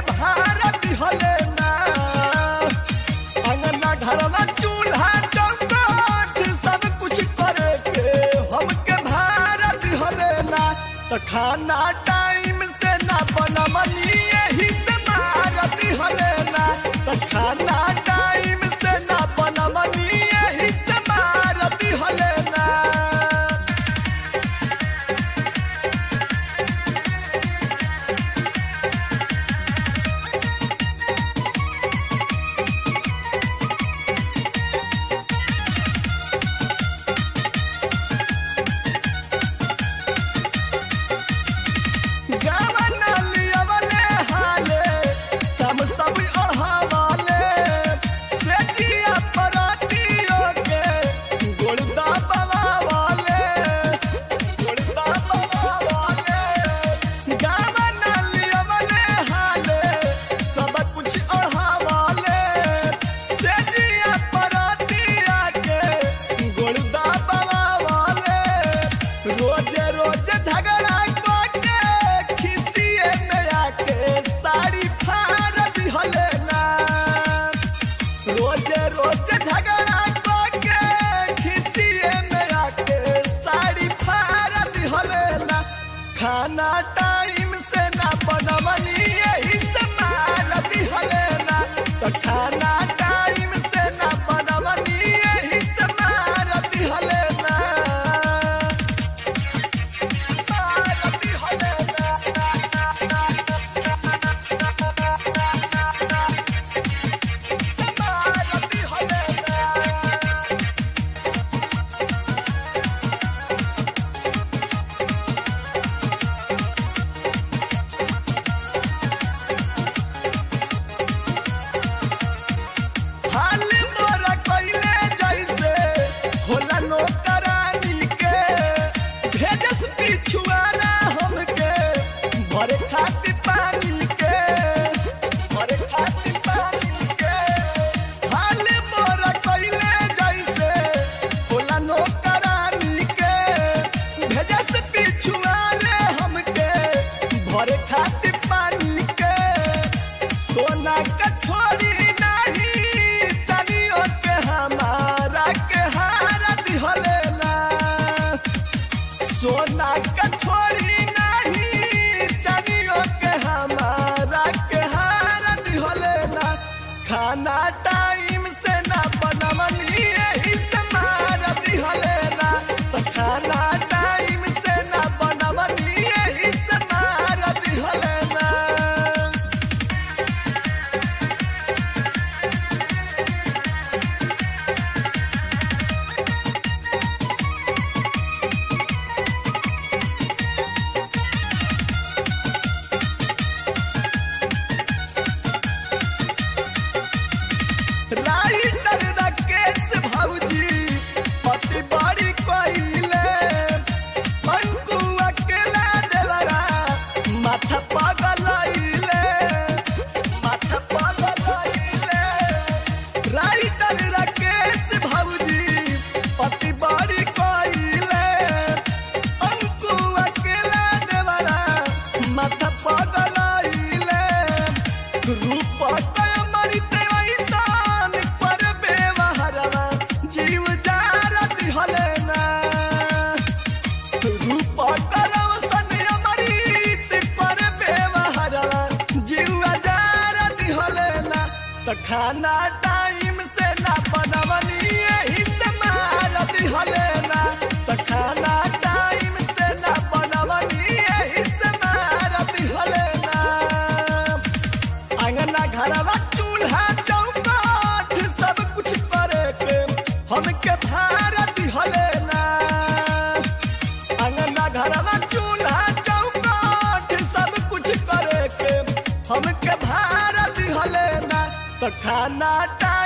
भारत हले ना अंगना घरवा चूल्हा चौकाट सब कुछ करे के हमके भारत हले ना तो खाना टाइम से ना बनमनी यही से भारत हले ना तो खाना टाइम से ना बनमनी यही से भारत हले ना गावना लियवले हाले तम सब अहावाले बेटिया परातियों के गुड़दा बवावाले गुड़दा बवावाले गावना लियवले हाले सब कुछ अहावाले बेटिया परातिया के गुड़दा बवावाले रोज रोज झगड़ा के खिसिए में आके साड़ी फाड़ दिहले ना रोज रोज झगड़ा के खिसिए में आके साड़ी फाड़ दिहले ना खाना टाइम से ना बनवनी यही से मार दिहले ना तो खाना टाइम से ना बनवनी यही से मार दिहले ना हाल मोरा कइले जैसे होला नौकरानी के भेजस पिछुआना हमके भरे खातिर पानी के भरे खातिर पानी के हाल मोरा कइले जैसे होला नौकरानी के भेजस पिछुआना हमके भरे खातिर पानी के सोना कठोरी नहीं तनियो के हमारा के हारा दिहले ना सोना कठोरी नहीं तनियो के हमारा के हारा दिहले ना खाना टाइम से ना बनवनी यही से मार दिहले ना तो खाना टाइम से ना बनवनी यही से मार दिहले ना राइटर राकेश भौजी पति बड़ी कोइले अंकु अकेला देवरा माथा पगलैले माथा पगलैले राइटर राकेश भौजी पति बड़ी कोइले अंकु अकेला देवरा माथा पगलैले रूप तय मरित ऐसान पर बेवहरवा जीव जारा दिहले ना रूप करव सन अमृत पर बेवहरवा जीव जारा दिहले ना तो खाना टाइम से ना बनवनी यही से मार दिहले ना तो खाना टाइम से ना बनवनी यही से मार दिहले ना अंगना घरवा चूल्हा चौकाठ सब कुछ करे के हमके भारत हले ना अंगना घरवा चूल्हा चौकाठ सब कुछ करे के हमके भारत हले ना तो खाना टा